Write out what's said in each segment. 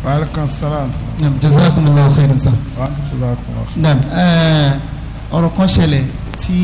waaleykum salaam. jazakumullahu khairan sa. waaleykum naam ọ̀rọ̀ kan ṣẹlẹ̀ tí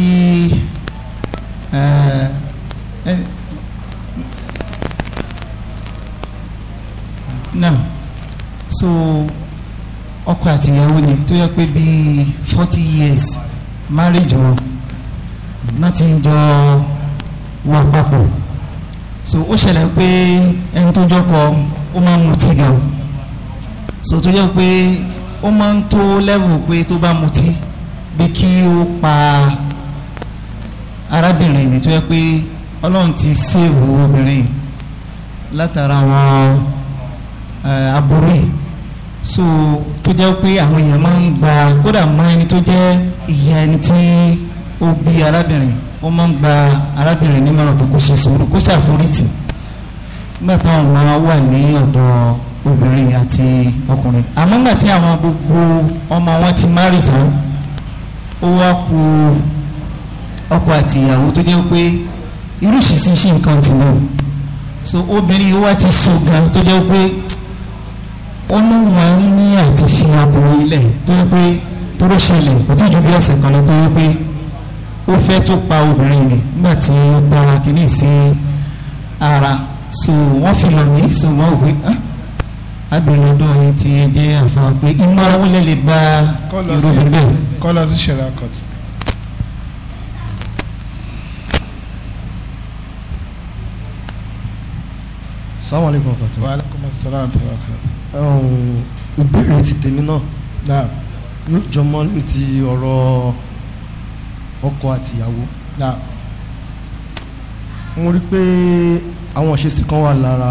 naam so ọkọ àti ìyàwó ni tó yẹ pé bíi forty years marriage wọn náà ti ń jọ wà papọ̀ so ó ṣẹlẹ̀ pé ẹni tó jọkọ ó máa ń mutí gan so tó yẹ pé ó máa ń tó level pé tó bá mutí bí kí ó pa arábìnrin ni tó yẹ pé ọlọ́run ti sèwò obìnrin látara àwọn aburú yìí so tó jẹ́ pé àwọn èèyàn máa ń gba kódà mọ ẹni tó jẹ́ ìyá ẹni tí ó bí arábìnrin ó máa ń gba arábìnrin nímọ̀ràn pé kó ṣe sùúrù kó ṣàforítì nígbà táwọn ọmọ wà ní ọ̀dọ̀ obìnrin àti ọkùnrin àmọ́ nígbà tí àwọn gbogbo ọmọ wọn ti márì tán ó wá ku ọkọ àti ìyàwó tó jẹ́ pé irú ìṣìṣì ṣì nǹkan tì náà so obìnrin wa ti so gan tó jẹ́ pé ó ní wọn ní àti fi ọkùnrin ilẹ̀ tó yẹ pé tó ló ṣẹlẹ̀ kò tí ju bí ọ̀sẹ̀ kan lọ tó yẹ pé ó fẹ́ tó pa obìnrin rẹ̀ nígbà tí ó gba kínní sí ara so wọ́n fi lọ mí so wọ́n wí abìnrin ọdún yìí ti jẹ́ àfa pé iná wọlé lè bá irú bẹ́ẹ̀. kọ́lá sí ṣẹlẹ̀ akọ̀tì. sáwọn alẹ́ kan pàtó. waaleykum salaam wa rahmatulah. ìbéèrè ti tèmi náà naam yóò jọmọ́ ní ti ọ̀rọ̀ ọkọ àti ìyàwó. naam mo rí i pé àwọn ìṣesí kan wà lára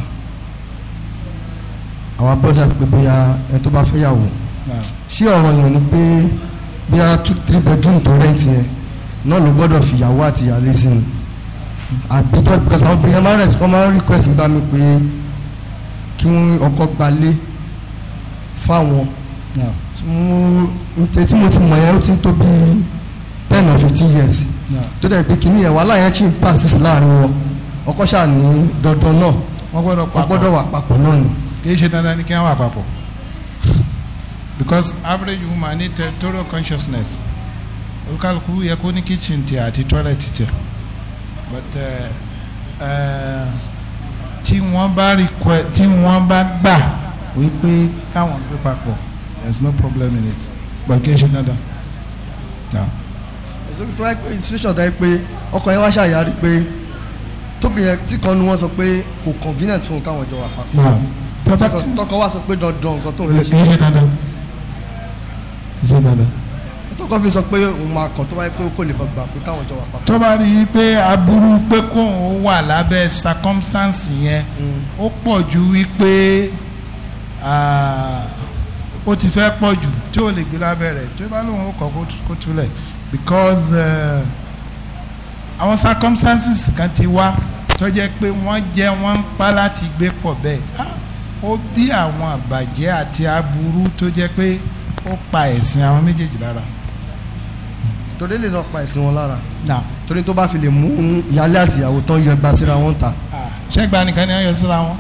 àwọn abọ́jà pé bóyá ẹni tó bá fẹ́ yàwó naam ṣé ọ̀ràn yẹn ni pé bóyá two three bedroom tó rẹ́ǹtì yẹn náà ló gbọ́dọ̀ fi ìyàwó àti ìyàlé sí ni àbí tó because àwọn obìnrin máa ń rẹ̀ wọ́n máa ń request nígbà mi pé kí wọ́n ọkọ gbalé fáwọn naam mo tí mo ti mọ̀ yẹn ó ti ń tó bí ten or fifteen years naam tó dẹ̀ pé kìíní yẹn wàhálà yẹn ṣì ń persist láàrin wọn ọkọ ṣáà ní dandan náà wọ́n gbọ́dọ̀ wọ́n papọ̀ gbọ́dọ̀ wà papọ̀ náà ni. kì í ṣe dandan ní kí wọ́n wà papọ̀ because average woman ní territorial consciousness olùkàlùkù yẹ kó ní kitchen tiẹ̀ àti toilet tiẹ̀ but uh, uh, tí wọ́n bá request tí wọ́n bá gbà wípé káwọn gbé papọ̀ there is no problem in it but kì í ṣe dandan. Yeah. èso tó wáyé pé institution tó wáyé pé ọkọ yẹn wá ṣàyàrí pé tóbi yẹn tí kan nu wọn sọ pé kò convenient fún un káwọn jọ wà papọ̀ Now, tọ́ba Tọkọ- tọkọ wá sọ pé dandan nǹkan tó ń kì fẹ́ í ṣe ṣe dandan kì í ṣe dandan. tọkọ fi sọ pé òun máa kọ̀ tó wáyé pé ó kò lè gbà pé káwọn jọ wà papọ̀. tó bá rí i pé aburú pé kóun wà lábẹ́ circumstance yẹn ó pọ̀ ju wípé ah, ó ti fẹ́ pọ̀ jù tí ó lè gbé lábẹ́ rẹ̀ tí ó bá lóun ó kọ́ kó tú- kó túlẹ̀ because eh, àwọn circumstances kan ti wá tó jẹ́ pé wọ́n jẹ́ wọ́n ń pa láti gbé pọ̀ bẹ́ẹ̀ Ah, ó bí àwọn àbàjẹ́ àti aburú tó jẹ́ pé ó pa ẹ̀sìn àwọn méjèèjì lára. torí lè lọ pa ẹ̀sìn wọn lára Now, torí tó bá fi lè mú ìyálé àti ìyàwó tán yọ ẹgbàá síra wọn ta ṣẹ́gbà nìkan ni wọ́n yọ síra wọn.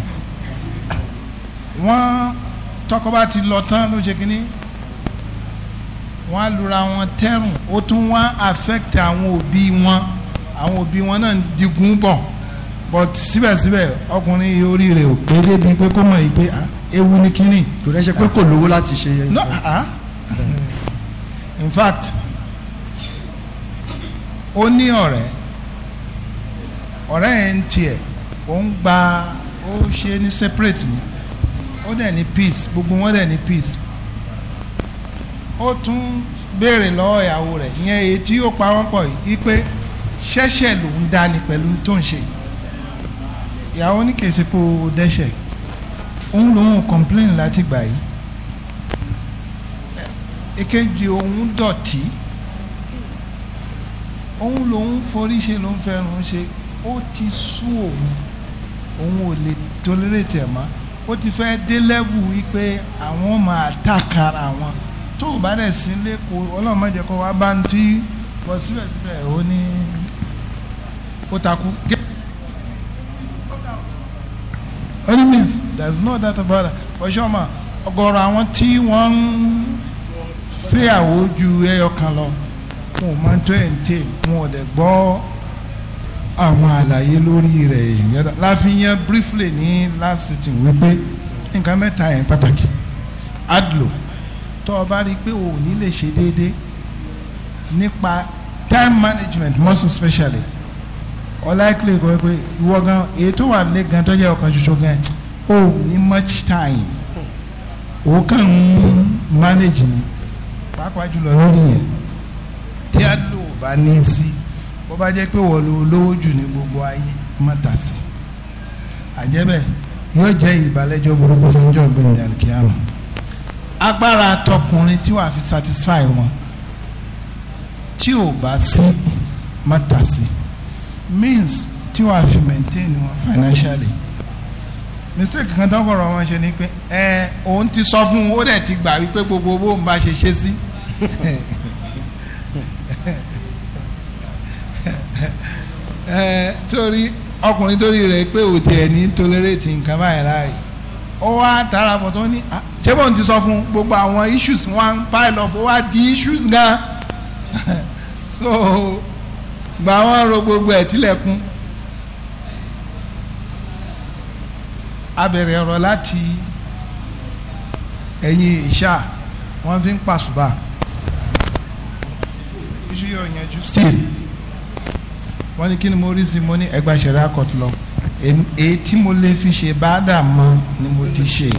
wọ́n tọkọ bá ti lọ tán ló ṣe kínní wọ́n á lura wọn tẹ́rùn ó tún wá affect àwọn òbí wọn àwọn òbí wọn náà ń digun bọ̀ but síbẹ̀síbẹ̀ ọkùnrin yìí orí rẹ̀ ò pé débi pé kó mọ̀ yìí pé ah, ewu ni kínní. kò rẹ́ ṣe pé kò lówó láti ṣe yẹn. no ah in fact ó ní ọ̀rẹ́ ọ̀rẹ́ yẹn ń tiẹ̀ ó ń gba ó ṣe ní separate ni ó dẹ̀ ní peace gbogbo wọn dẹ̀ ní peace ó tún béèrè lọ́wọ́ ìyàwó rẹ̀ ìyẹn èyí tí ó pa wọ́n pọ̀ yìí pé ṣẹ́ṣẹ̀ ló ń dání pẹ̀lú tó ń ṣe ìyàwó ní kèsì pé ó dẹ́ṣẹ̀ òun lòun complain láti gbà yìí èkejì òun dọ̀tí òun lòun forí ṣe ló ń fẹ́ràn ṣe ó ti sú òun òun ò lè tolerate ẹ̀ mọ́ ó ti fẹ́ dé level wípé àwọn máa tàkàrà wọn tó o bá dẹ̀ sí lẹ́kọ̀ọ́ ọlọ́run má jẹ́ kó wá bá ń tí bọ́ síbẹ̀síbẹ̀ ó ní ó takú. only means there is no doubt about it ọ̀ṣọ́ ọmọ ọ̀gọ̀rọ̀ àwọn tí wọ́n ń fẹ́yàwó ju ẹyọ kan lọ wọn ò máa ń tó ẹ̀ ń tè wọn ò dẹ̀ gbọ́ àwọn àlàyé lórí rẹ̀ ìyẹn láfihàn briefly ní last sitting wípé nǹkan mẹ́ta yẹn pàtàkì adlo tó o bá rí i pé o ò ní lè ṣe déédéé nípa time management most especially unlikely kò pé ìwọ gan èyí tó wà lé gan tó jẹ́ ọ̀kan ṣoṣo gan o ò ní much time o kàn ń manage ni pàápàá jùlọ lórí yẹn tí adlo bá ní í sí bó bá jẹ́ pé wọ́n lo lówó jù ní gbogbo ayé má tà sí àjẹ́bẹ̀ yóò jẹ́ ìbálẹ́jọ́ burúkú fún ọjọ́ gbẹ̀ndẹ̀ alikiyama agbára tọkùnrin tí wàá fi satisfy wọn tí ò bá sí má tà sí means tí wàá fi maintain wọn financially mistake kan tó kọ̀rọ̀ wọn ṣe ni pé ẹ òun ti sọ fún un ó dẹ̀ ti gbà wípé gbogbo owó ń bá ṣe ṣe sí ẹ torí ọkùnrin torí rẹ̀ pé òtí ẹ̀ ní tolerate nǹkan báyìí láàyè ó wá tààrà bọ̀ tó ní ṣé bóun ti sọ fún gbogbo àwọn issues wọn pile up ó wá di issues gan so gbà wọn ro gbogbo ẹ̀ tilẹ̀kùn a bẹ̀rẹ̀ ọ̀rọ̀ láti ẹ̀yìn ìṣá wọ́n fi ń pàṣùbà iṣu yóò yanjú still wọ́n ní kí ni mo rí sí mo ní ẹgbà ṣẹ̀rẹ́ àkọ́tù lọ èyí tí mo lè fi ṣe báàdà mọ́ ni mo ti ṣe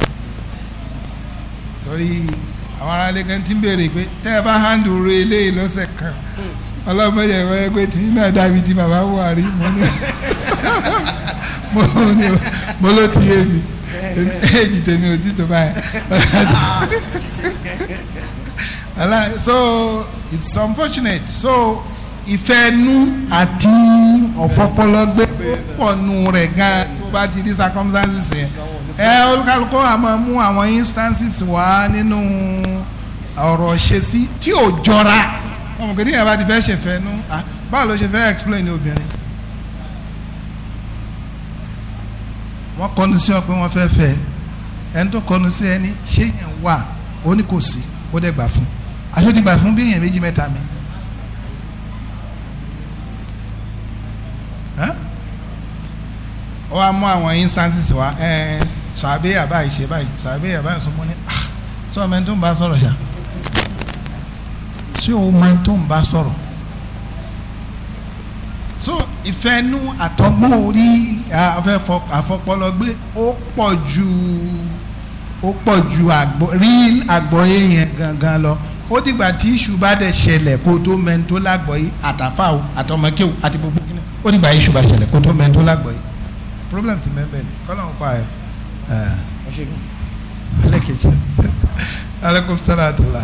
torí àwọn aráàlú kan ti ń béèrè pé tẹ́ ẹ bá hàndù ro eléyìí lọ́sẹ̀ kan ọlọ́mọdé ẹ̀rọ ẹgbẹ́ tí náà dàbí ti bàbá Buhari mo ní mo ní mo ló ti yé mi èjì tèmi ò tí tó báyìí so it's unfortunate so ìfẹ́nu àti ọ̀fọ́pọ́lọ́gbé pọ̀ nù rẹ̀ gan tó bá ti di circumstances yẹn ẹ olùkàlùkọ́ àmọ́ mú àwọn instances wá nínú ọ̀rọ̀ ṣe sí tí ò jọra ọmọ kìíní yẹn bá ti fẹ́ ṣèfẹ́ nu báwo ló ṣe fẹ́ explain ní obìnrin wọ́n kọnu sí ọ pé wọ́n fẹ́ fẹ́ ẹni tó kọnu sí ẹni ṣé yẹn wà ó ní kò sí ó dẹ̀ gbà fún aṣọ ti gbà fún bí èèyàn méjì mẹ́ta mi. ó wá mú àwọn instances wá ẹ sàbẹ àbáyé ṣe báyìí sàbẹ àbáyé sọ mọ ní sọ ọmọ ẹni tó ń bá sọ̀rọ̀ ṣá ṣé o mọ ẹni tó ń bá sọ̀rọ̀ so ìfẹ́nu àtọ́gbọ́n orí àfọpọlọgbé ó pọ̀ ju ó pọ̀ ju rí àgbọ̀yé yẹn gangan lọ ó dìgbà tí iṣu bá dẹ̀ ṣẹlẹ̀ kó tó mẹ́ni tó lágbọ̀yé àtàfà o àtọmọkéwò àti gbogbo kíni ó dìgbà iṣu bá ṣẹlẹ̀ kó tó mẹ́ni tó lágbọ̀yé problem ti mẹ́bẹ̀ ni kọ́lá ń pa ẹ̀ ẹlẹ́kẹ̀jì aleykum salaam adula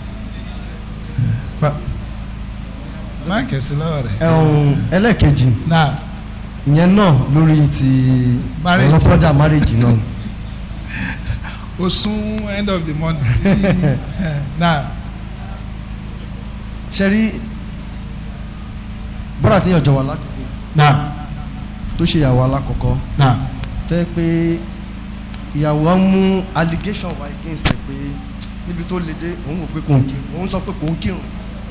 máa kẹ̀sí lọ́wọ́ rẹ̀. ẹ̀hún ẹlẹ́kẹ̀jì náà ìyẹn náà lórí ti Marriage. ọlọ́pọ̀dà marriage náà o sún end of the month náà ṣe rí bọ́dà tí yàn jọ wà ládùúgbò náà tó ṣe ìyàwó alákọ̀ọ́kọ́ náà tẹ́ pé ìyàwó á mú allegation wá against ẹ̀ pé níbi tó le dé òun ò pé kò ń kírun òun sọ pé kò ń kírun.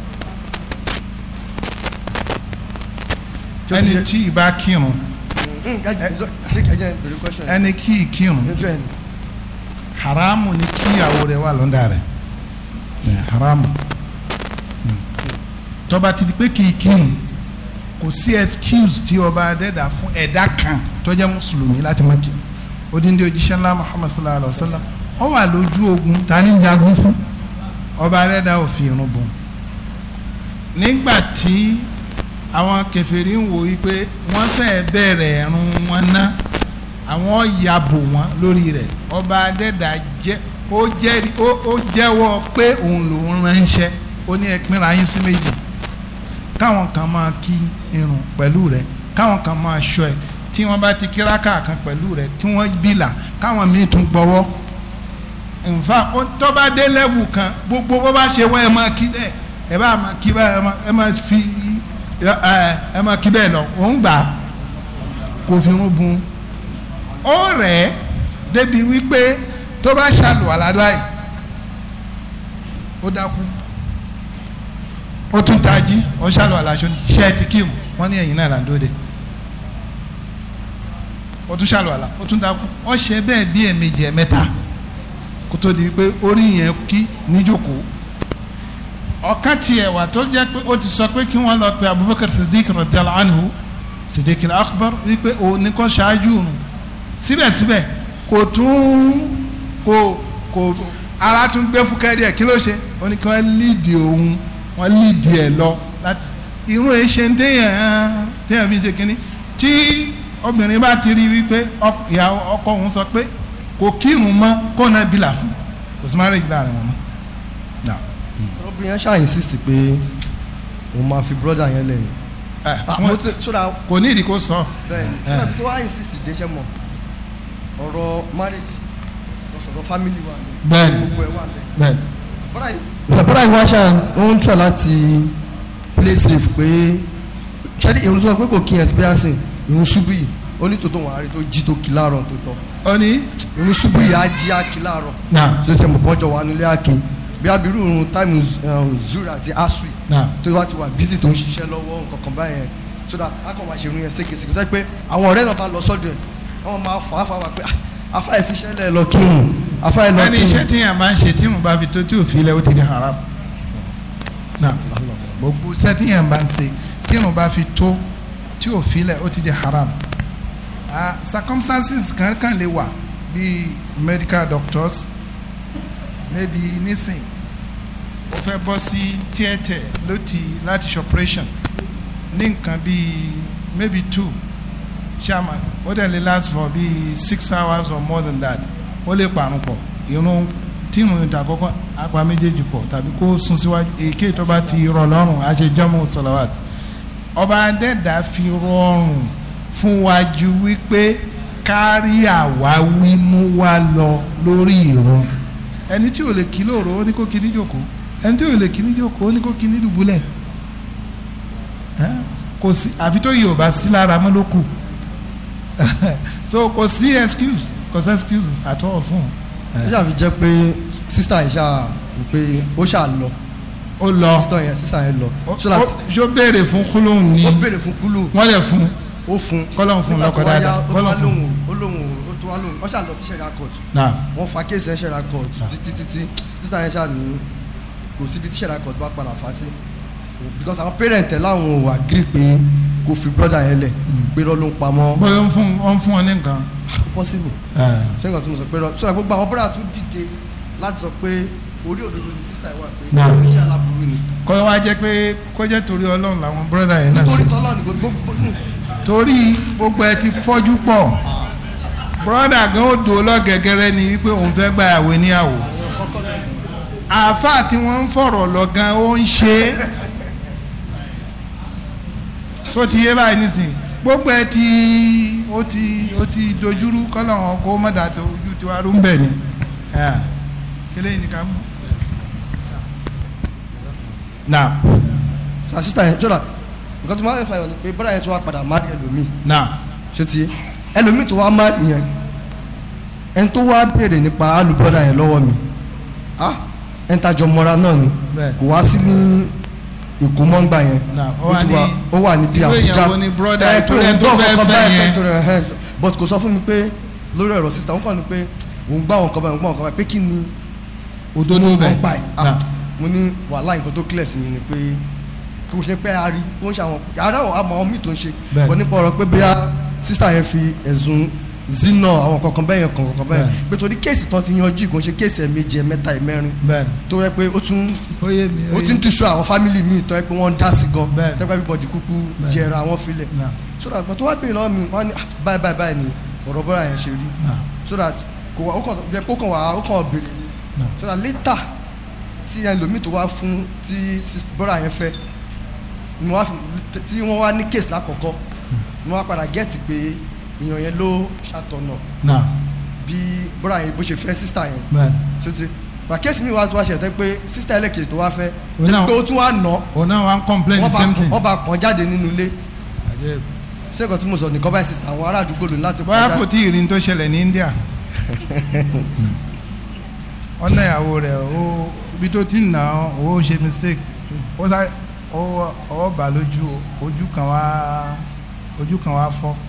ẹni tí ì bá kírun ṣé kí ẹ jẹ́ bèrè question yẹn. ẹni kí ì kírun bẹ́ẹ̀ ni haramu ni kí ìyàwó rẹ̀ wà lọ́ndà rẹ̀ Eh, haramu Hmm. tó bá ti di pé kì í kírun kò sí excuse tí ọba adẹ́dà fún ẹ̀dá kan tó jẹ́ mùsùlùmí láti má kírun odindi òjíṣẹ́ ńlá muhammad sallallahu alayhi wa sallam ó wà lójú ogun ta ni ń jagun fún ọba adẹ́dà ò fi irun bọ̀ nígbà tí àwọn kèfèrí ń wò wípé wọ́n fẹ́ bẹ̀rẹ̀ ẹ̀rùn wọn ná àwọn yàbò wọn lórí rẹ̀ ọba adẹ́dà jẹ́ ó jẹ́rìí ó ó jẹ́wọ́ pé òun lòún ránṣẹ́ ó ní ẹ pínra yín sí méjì káwọn kan máa kí irun pẹ̀lú rẹ̀ káwọn kan máa ṣọ́ ẹ tí wọ́n bá ti kíráka kan pẹ̀lú rẹ̀ tí wọ́n bìlà káwọn míì tún gbọ́wọ́ nfa ó tó bá dé lẹ́wù kan gbogbo bó bá ṣe wọ́n ẹ máa kí bẹ́ẹ̀ ẹ bá máa kí bẹ́ẹ̀ ẹ máa- ẹ máa fi ẹ ẹ máa kí bẹ́ẹ̀ lọ òun gbà kò fi irun bun ó rẹ̀ ẹ́ débi wípé tó bá ṣàlùwàlá báyìí ó dákú ó tún tají ó ṣàlùwàlá aṣọ ṣe ẹ ti kíìmù wọ́n ní ẹ̀yìn náà là ń dóde ó tún ṣàlùwàlá ó tún dákú ó ṣe bẹ́ẹ̀ bí ẹ̀ẹ̀mejì ẹ̀ẹ̀mẹ́ta kó tó di pé orí yẹn kí níjókòó ọ̀kan tiẹ̀ wà tó jẹ́ pé ó ti sọ pé kí wọ́n lọ pe Abubakar Siddiq radiyallahu anhu Siddiq al-akbar wípé òun ní kó ṣáájú òun síbẹ̀síbẹ̀ kò tún kò kò ara tún gbé fúkẹ́ díẹ̀ kí ló ṣe ó ní kí wọ́n lídìí òun wọ́n lídìí ẹ̀ lọ láti irú ẹ̀ ṣe ń téèyàn téèyàn fi ṣe kínní tí obìnrin bá ti rí wípé ìyàwó ọkọ òun sọ pé kò kírun mọ́ kó náà bìlà fún kò sí marriage láàrin wọn mọ́ obìnrin yẹn ṣáà insist pé òun máa fi brother yẹn lẹ́yìn. wọn sódà kò ní ìdí kó sọ. bẹ́ẹ̀ni sódà tó wá insist déṣẹ́ mọ̀ ọ̀rọ̀ marriage ọ̀sọ̀rọ̀ family wa ni Bẹ́ẹ̀ni. gbogbo ẹ̀ wà bẹ́ẹ̀. bẹ́ẹ̀ni bọ́dà yìí bọ́dà yìí wá ṣáà ó ń try láti play safe pé ṣẹ́ni ìrun tó sọ pé kò kí experience ìrun ṣubú yìí ó ní tòótọ́ wọn àárín tó jí tó kí láàárọ̀ tó tọ́ ó ní. ìrun ṣubú yìí á jí á kí láàárọ̀ náà tó ṣe mọ̀ pọ́njọ wà nílé àkè bí abiru irun time zura àti asri náà tó wá ti wà busy tó ń ṣiṣẹ́ lọ́wọ́ nǹkan kan báyẹn so that a kàn máa ṣe irun yẹn ségesège tó yẹ pé àwọn ọ̀rẹ́ náà bá lọ sọ́dọ̀ ẹ̀ wọ́n máa fà á fà wá pé "Ah, afa ẹ̀ fi iṣẹ́ lẹ̀ lọ kírun afa ẹ̀ lọ wọ́n ní kírun. iṣẹ́ tíyàn máa ń ṣe tí mo bá fi tó tí ò fi lẹ̀ ó ti di haram. náà gbogbo iṣẹ́ tíyàn bá ń ṣe tí mo bá fi tó tí ò fi lẹ̀ ó ti di haram. Ah, circumstances kan kan lè wà bíi medical doctors maybe nísìn ó fẹ́ bọ́ sí theatre ló ti láti ṣe operation ní nǹkan bíi maybe two chairman ó dẹ̀ lè last for bíi six hours or more than that ó lè parun pọ̀ irun tí irun ìta kọ́kọ́ apá méjèèjì pọ̀ tàbí kó sún síwájú èké tó bá ti rọ̀ lọ́rùn àṣejọ́mù sọ̀làwàt ọba adẹ́dà fi rọrùn fún wájú wípé kárí àwáwí mú wá lọ lórí irun ẹni tí ò lè kí lóòrò ó ní kó kí ní jòkó ẹni tí ò lè kí ní jòkó ó ní kó kí ní dùbúlẹ̀ Ẹ́, kò sí àfi tó yìí ò bá sí lára mọ́ ló kù so kò sí excuse kò sí excuse at all fún ó un. ṣàfi jẹ́ pé sísá yìí ṣáà wò pé ó ṣáà lọ ó lọ sísá yẹn sísá yẹn lọ ó so that ṣó béèrè fún kúlóhùn ní ó béèrè fún kúlù wọ́n lè fún ó fún Kọ́lọ́hun fún Nígbà tó lọ́kọ wá yá, dáadáa, ó tó wá Kọ́lọ́hun fún. lóhùn ó lóhùn ó tó wá lóhùn wọ́n ṣáà lọ sí ṣẹ̀ríà court náà wọ́n fa kéèsì ẹ̀ ṣẹ̀ríà court títí títí sísá yẹn ṣáà ní kò síbi tí ṣẹ̀ríà court bá padà fà sí because àwọn parent ẹ̀ láwọn ò agree pé kò fi brother yẹn lẹ̀ pé lọ́ ló ń pamọ́ bóyá ó ń fún ó ń fún ọ ní nǹkan. possible Ẹ́, ṣé nǹkan tí mo sọ pé rọ sọ̀rọ̀ gbogbo àwọn brother tún dìde láti sọ pé orí òdodo ni sísá yẹn wà pé Náà. oníṣẹ́ aláburú ni kó wá jẹ́ pé kó jẹ́ torí ọlọ́run làwọn bírọ́dà yẹn náà nítorí sí. tọ́lọ́ ni gbogbo torí gbogbo ẹ ti fọ́jú pọ̀ bírọ́dà gan ó dùn ó lọ́gẹ̀gẹ̀rẹ́ ni wípé òun fẹ́ gba àwẹ̀ níyàwó kọ́kọ́ lọ àáfàá tí wọ́n ń fọ̀rọ̀ lọ gan ó ń ṣe é so ti yé báyìí nísìnyí gbogbo ẹ ti ó ti ó ti dojúrú kọ́lọ́hún kó mọ̀dà tó ojú tiwa rú ń bẹ̀ ni ẹ̀, kílẹ̀ yìí nìkan mú. na sa sísá yẹn jọ̀dá nǹkan tó máa ń fa ìwọ̀n ni pé brother yẹn tó wá padà má rí ẹlòmíì na ṣé ti yé ẹlòmíì tó wá má rí yẹn ẹni tó wá béèrè nípa alùbọ́dà yẹn lọ́wọ́ mi ah ẹni tàjọ mọ́ra náà ni Bẹ́ẹ̀. kò wá sí ní ìkómọ́ngbà yẹn Na, ó ó wà ti ní- wá ó wà níbi irú Àbújá èèyàn wo ni brother ẹ tó pé rẹ̀ òun tó gbọ́ fẹ́ nǹkan fẹ́ báyìí yẹn? tó rẹ̀ ẹ̀ but kò sọ fún mi pé lórí ọ̀rọ̀ sísá òun kàn ní pé òun gbá àwọn nǹkan báyìí òun gbá àwọn nǹkan báyìí pé kí ni òdodo mo bẹ̀ mọ̀ pa ẹ̀ na ah mo ní wàhálà nǹkan tó clear sí mi ni pé kò ṣe pé a rí ó ń ṣe àwọn yàrá àwọn àmọ́ àwọn míì tó ń ṣe Bẹ́ẹ̀. wọ́n nípa ọ̀rọ̀ pé bóyá sísá yẹn fi ẹ̀sùn zina àwọn kankan bẹ́ẹ̀ yẹn kankan bẹ́ẹ̀ Bẹ́ẹ̀. pé torí kéèsì tán ti yanjú kò ń ṣe kéèsì ẹ̀ méje ẹ̀ mẹ́ta ẹ̀ mẹ́rin bẹ́ẹ̀ tó yẹ pé ó tún ó yé mi ó ti ń tìṣọ àwọn fámìlì míì tó yẹ pé wọ́n ń dá sí gan Bẹ́ẹ̀. tẹ́gbẹ́ everybody kúkú Bẹ́ẹ̀. jẹra wọn filẹ̀ na so that tó wá pè lọ́wọ́ mi wọ́n á ní ah, báyìí báyìí báyìí ni ọ̀rọ̀ bọ́ra yẹn ṣe rí na so that kò wá ó kàn jẹ́ pé ó kàn wá ó kàn béèrè ni na so that later tí ẹlòmíì tó wá fún tí sis- bọ́ra yẹn fẹ́ ni wọ́n á fi tí wọ́n wá ní case lákọ̀ọ́kọ́ ni wọ́n á padà gẹ́ẹ̀tì pé èèyàn yẹn ló ṣàtọ̀nà na bí bọ́ra yẹn bó ṣe fẹ́ sísítà yẹn bẹ́ẹ̀ tó ti gbà kéèsì mi wá tó wá ṣe tẹ́ pé sísítà ẹlẹ́kejì tó wá fẹ́ Òun náà- pé ó tún wá nà òun náà wà ń complain the wọ́n bá same thing. wọ́n bá pọ́n jáde nínú ilé Àjẹ́- ṣé nǹkan tí mo sọ nìkan báyìí sísè àwọn ará àdúgbò lónìí láti bóyá kò tí ì rí ní tó ṣẹlẹ̀ ní India ọ̀nà ìyàwó rẹ̀ ó ibi tó ti ń nà ó ó ṣe mistake ó sá ó ọwọ́ bà lójú ojú kan wá ojú kan wá fọ́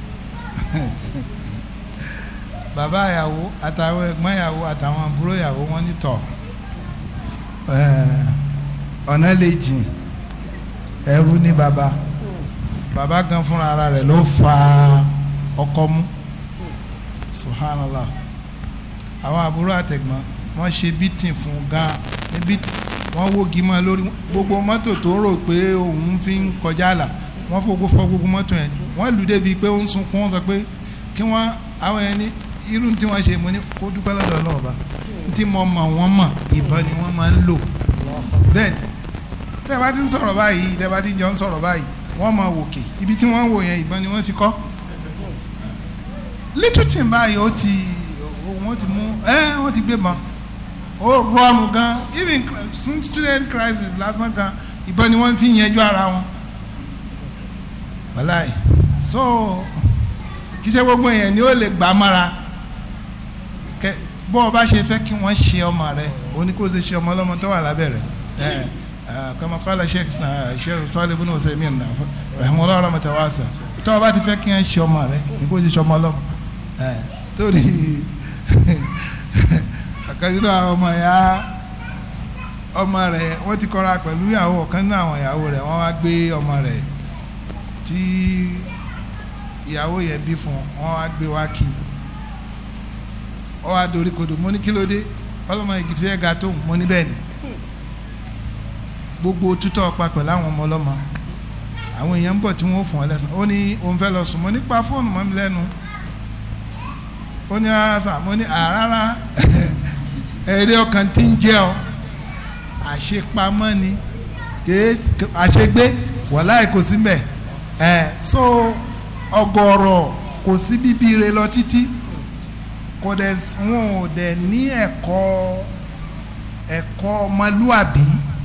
bàbá ìyàwó àtàwọn ẹ̀gbọ́n ìyàwó àtàwọn àbúrò ìyàwó wọn ní tọ̀ ọ̀nà lè jìn ẹrú ní bàbá bàbá gan fúnra ara rẹ̀ ló fa ọkọ mú subhanallah àwọn àbúrò àtẹ̀gbọ́n wọ́n ṣe bítìn fún gan ní bítìn wọ́n wógi mọ́ lórí gbogbo mọ́tò tó rò pé òun fi ń kọjá àlà wọ́n fò fọ́ gbogbo mọ́tò yẹn wọ́n lù débi pé ó ń sunkún wọ́n sọ pé kí wọ́n àwọn yẹn ní irú tí wọ́n ṣe mo ní kó dúpẹ́ lọ́dọ̀ ọlọ́ọ̀ba tí mo mọ̀ wọ́n mọ̀ ìbọn ni wọ́n máa ń lò bẹ́ẹ̀ tẹ́ bá ti ń sọ̀rọ̀ báyìí tẹ́ bá ti jọ ń sọ̀rọ̀ báyìí wọ́n máa wòkè ibi tí wọ́n ń wò yẹn ìbọn ni wọ́n ti kọ́ little thing báyìí ó ti wọ́n ti mú ẹ́ wọ́n ti gbé mọ́ ó rọrùn gan even student crisis lásán gan ìbọn ni wọ́n fi ń yẹjú ara wọn wàláì so kí ṣe gbogbo yẹn ni ó lè gbà mára kẹ bó o bá ṣe fẹ́ kí wọ́n ṣe ọmọ rẹ o ní kó o ṣe ṣe ọmọ ọlọ́mọ tó wà lábẹ́ rẹ̀ ẹ̀ kama kala sheikh sheikh sọ́ọ́lì ibùdó ọ̀sẹ̀ mi nà ẹ̀hún ọlọ́run mọ̀tẹ́ wá sọ tó o bá ti fẹ́ kí wọ́n ṣe ọmọ rẹ ní kó o ṣe ṣe ọmọ ọlọ́mọ ẹ̀ torí àkàndínlọ àwọn ọmọ ya ọmọ rẹ wọ́n ti kọ́ra pẹ̀lú ìyàwó ọ̀kan nínú àwọn ìyàwó rẹ̀ wọ́n wá gbé ọmọ rẹ̀ tí ìyàwó yẹn bí fún wọn wá gbé wá kí ọ wá dorí kodò mo ní kí ló dé ọlọmọ igi tí fẹ́ ga tó mo ní bẹ́ẹ̀ ni gbogbo tútọ́ ọ̀pá pẹ̀lú àwọn ọmọ ọlọ́mọ àwọn èèyàn ń bọ̀ tí wọ́n fún ọ lẹ́sàn ó ní òun fẹ́ lọ sùn mo ní pa fóònù mọ́ mi lẹ́nu ó ní rárá sà mo ní àrárá ẹ̀rí ọkàn tí ń jẹ́ ọ àṣepamọ́ ni àṣegbé wàláì kò sí mbẹ̀ ẹ̀ so ọ̀gọ̀rọ̀ kò sí bíbí rẹ lọ títí kò dẹ̀ wọn ò dẹ̀ ní ẹ̀kọ́ ẹ̀kọ́ ọmọlúàbí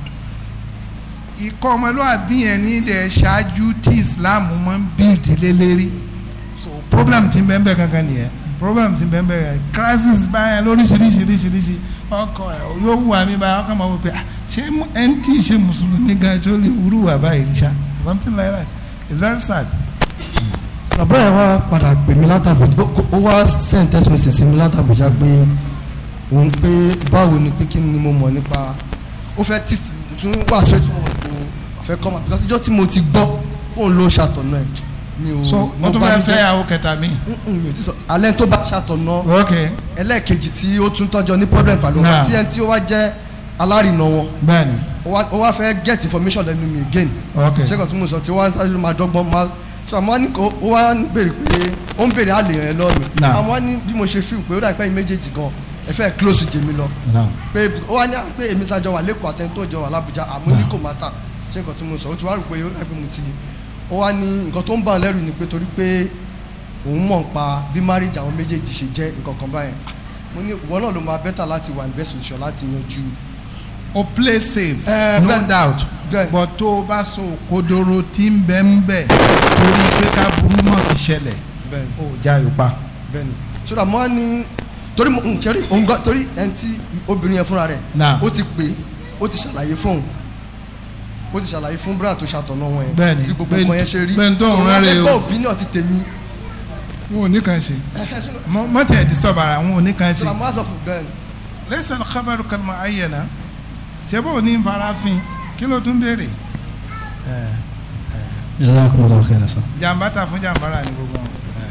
ikọ́ ọmọlúàbí yẹn ní dẹ̀ ṣáájú tí Islam máa ń bíldì lé lérí so problem ti bẹ́ẹ̀ bẹ́ẹ̀ kankan nìyẹn problem ti bẹ́ẹ̀ bẹ́ẹ̀ crisis báyẹn lóríṣiríṣiríṣiríṣi ọkọ ẹ̀ yóò wù mí báyẹn ọkọ máa wọ pé ṣé ẹni tí ì ṣe mùsùlùmí gan tó lè wúrú wà báyìí ṣá something like that it's very sad bàbá yẹn wá padà pè mí látàbùjá ó wá send text message sí mi látàbùjá pé òun pé báwo ni pé kí ni mo mọ̀ nípa ó fẹ́ tí tún wà straight forward kò fẹ́ kọ́ ma because ìjọ́ tí mo ti gbọ́ òun ló ṣàtọ̀nà ẹ̀ mi ò so wọ́n tún fẹ́ fẹ́ àwọn kẹta mi. mi ò ti sọ alẹ́ tó bá ṣàtọ̀nà ok ẹlẹ́ẹ̀kejì tí ó tún tọ́jọ́ ní problem pẹ̀lú wọn tí ẹni tí ó wá jẹ́ alárinà wọn bẹ́ẹ̀ni ó wá fẹ́ get information lẹ́nu mi again ok ṣé kò tí mo sọ tí wọ́n á sáré máa dọ́gbọ́n máa so àmọ́ ní kò ó wá ń béèrè pé ó ń béèrè àlè yẹn lọ́ọ̀ mi Nah. àmọ́ ní bí mo ṣe feel pé ó dà pé ẹ̀yin méjèèjì gan ẹ fẹ́ close jèmi lọ now pé ó wá ní pé èmi tajọ wà lẹ́kọ̀ọ́ àtẹni tó jọ wà lábújá àmọ́ ní kò má tà ṣé nǹkan tí mo sọ ó ti wá rò pé ó dà pé mo ti ó wá ní nǹkan tó ń bà á lẹ́rù ni pé torí pé òun mọ̀ ń pa bí marriage àwọn méjèèjì ṣe jẹ́ nǹkan kan báyẹn mo ní ìwọ náà ló máa better láti wà ní best position láti yanjú o play safe Eh, no bẹ́ẹ̀- doubt bẹ́ẹ̀. but tó o bá so kodoro tí ń bẹ ń bẹ torí pé ká burú mọ̀ fi ṣẹlẹ̀ bẹ́ẹ̀ ó já yóò bẹ́ẹ̀ni sọdọ mo wá ní torí mo ń jẹrí òun gan torí ẹni tí obìnrin yẹn fúnra rẹ̀ Náà. ó ti pè é ó ti ṣàlàyé fóun ó ti ṣàlàyé fún brand tó ṣàtọ̀nà wọn yẹn Bẹ́ẹ̀ni. bí gbogbo Bẹ́ẹ̀ni- nǹkan yẹn ṣe rí bẹ́ẹ̀ni tó ń So, rán wọ́n rẹ̀ fẹ́ o. gbọ́ opinion ti tèmi wọn ò ní kàn ṣe mọ tẹ disturb ara wọn ò ní kàn ṣe sọdọ mo wá sọ fún bẹ́ẹ̀ni lẹ́sẹ̀ kábàrú kalma ayẹ̀nà ṣé bó o ní farafin kí ló tún béèrè ẹ̀ jazakumullahu khairan sa. jàǹbá ta fún jàǹbá rà ní gbogbo wọn. ẹ̀.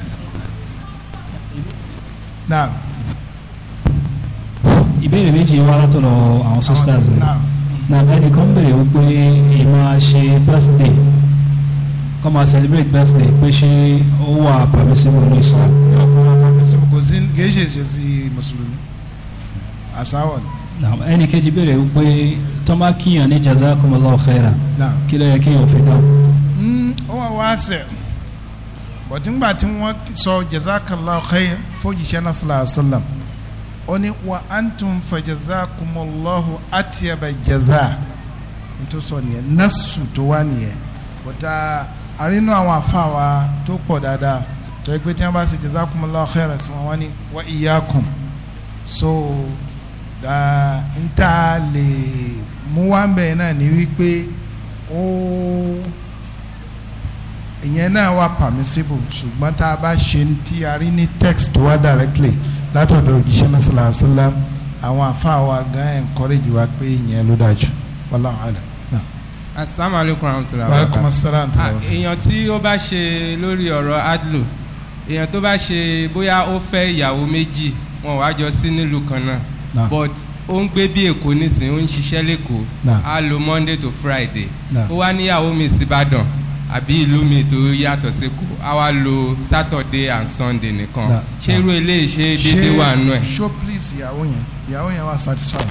naam ìbéèrè méjì wá látọ̀dọ̀ àwọn sisters ni. naam na ẹnìkan béèrè wípé ìmọ̀ ṣe birthday kọ́ máa celebrate birthday pé ṣé ó wà permissible ní Islam. yóò kọ́ ọ́ pàmísì kò sí kì í ṣe ṣe sí mùsùlùmí àsáwọ̀ ni na ẹnì kejì béèrè wípé tó máa kíyàn ní jazakumullahu khairan naam. kí ló yẹ kíyàn fi dáhùn. Mm, ó wà wá sẹ̀ bọ̀dé ńgbà tí wọ́n sọ jazakallahu khair fojìṣẹ́ náà sallallahu alaihi wasallam ó ní wa antum fa jazakumullahu atiyaba jaza nítorí sọ nìyẹn nasu tó wá nìyẹn bọ̀dá àrínú àwọn àfa wa tó pọ̀ dáadáa tó yẹ pé tí wọ́n bá ṣe jazakumullahu khairan sí wọn wọ́n ní wa iyyakum so n ta lè mú wá ń bẹ̀ náà ní wípé ó ìyẹn náà wà permissible ṣùgbọ́n tá a bá ṣe tí a rí ní text tó wá directly látọ̀dọ̀ òjíṣẹ́ náà sallallahu alaihi wasallam àwọn àfa wa gan encourage wa pé ìyẹn ló dájú wallahu alam náà. asalaamualeykum rahmatulah. wa aleykum salaam Ah, èèyàn tí ó bá ṣe lórí ọ̀rọ̀ adlo èèyàn tó bá ṣe bóyá ó fẹ́ ìyàwó méjì wọn wá jọ sí nílùú kan náà Nah. but ó ń gbé bí èkó nísìnyí ó ń ṣiṣẹ́ lẹ́kọ̀ọ́ Nah. á lo monday to friday Nah. ó wá níyàwó mi síbàdàn àbí ìlú mi tó yàtọ̀ sẹ́kọ̀ọ́ á wá lo saturday and sunday nìkan Nah. ṣé irú eléyìí ṣe déédéé wà nù ẹ̀. show please ìyàwó yẹn ìyàwó yẹn wà satisfied.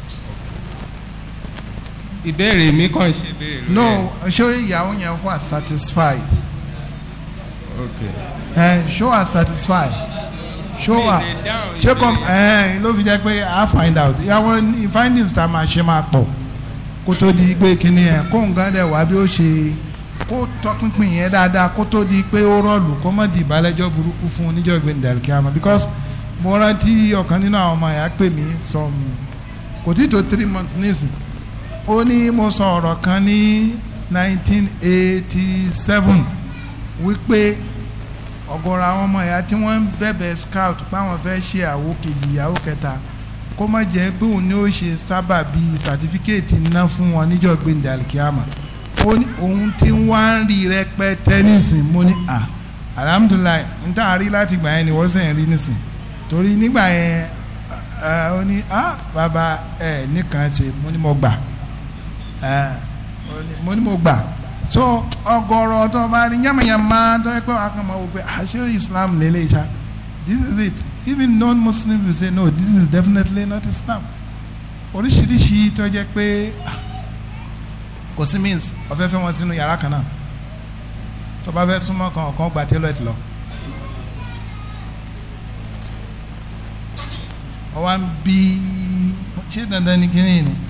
ìbéèrè mi kàn ṣe béèrè lórí no ẹ̀. show ìyàwó yẹn wà satisfied. okay. ẹ show her satisfied. show Mi her lè dáhùn ṣé kò ìbéèrè. ẹ ló fi jẹ́ pé i find out ìyàwó ní findings tá a máa ṣe máa pọ̀ kó tó di pé kíní yẹn kó nǹkan dẹ̀ wá bí ó ṣe kó tọpinpin yẹn dáadáa kó tó di pé ó rọlù kó má di ìbálẹ́jọ́ burúkú fún oníjọ́ ìgbéni dàlùkíámà because mo rántí ọ̀kan nínú àwọn ọmọ yà pè mí some kò tí tó three months nísìn ó ní mo sọ ọ̀rọ̀ kan ní nineteen eighty seven wípé ọ̀gọ̀rọ̀ àwọn ọmọ ìyá tí wọ́n ń bẹ̀bẹ̀ scout páwọn fẹ́ ṣe àwo kejì ìyàwó kẹta kó má jẹ́ pé òun ni ó ṣe sábà bíi sàtífíkẹ́ẹ̀tì ná fún wọn níjọ́ gbẹ̀ndẹ̀ alikiyama ó ní òun tí wọ́n ń rí rẹpẹtẹ nísìn mo ní à alhamdulilayi n tá a rí láti gbà yẹn ni wọ́n sẹ́yìn rí nísìn torí nígbà yẹn ẹ ó ní à bàbá ẹ nìkan ṣe mo ní mo gbà ẹ ó ní mo ní mo gbà so ọ̀gọ̀rọ̀ tó bá rí yamayama tó yẹ pé wàá kàn máa wò pé àṣé islam lélẹ̀ ṣá this is it even non-muslims will say no this is definitely not islam oríṣiríṣi tó jẹ́ pé ah, kò sí means ọ̀fẹ́ fẹ́ wọn sínú yàrá kan náà tó bá fẹ́ súnmọ́ kan ọ̀kan gba tailor lọ. wọ́n wá ń bí ṣé dandan ni kíní ni.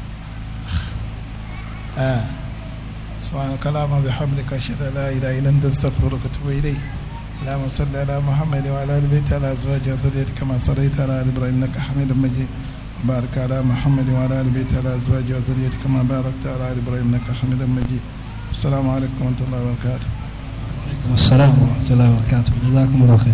Ah. سبحانك اللهم وبحمدك اشهد ان لا اله الا انت استغفرك واتوب اليك اللهم صل على محمد وعلى ال بيته على ازواجه وذريته كما صليت على ال ابراهيم انك حميد مجيد وبارك على محمد وعلى ال بيته على ازواجه وذريته كما باركت على ال ابراهيم انك حميد مجيد السلام عليكم ورحمه الله وبركاته السلام ورحمة الله وبركاته جزاكم الله خير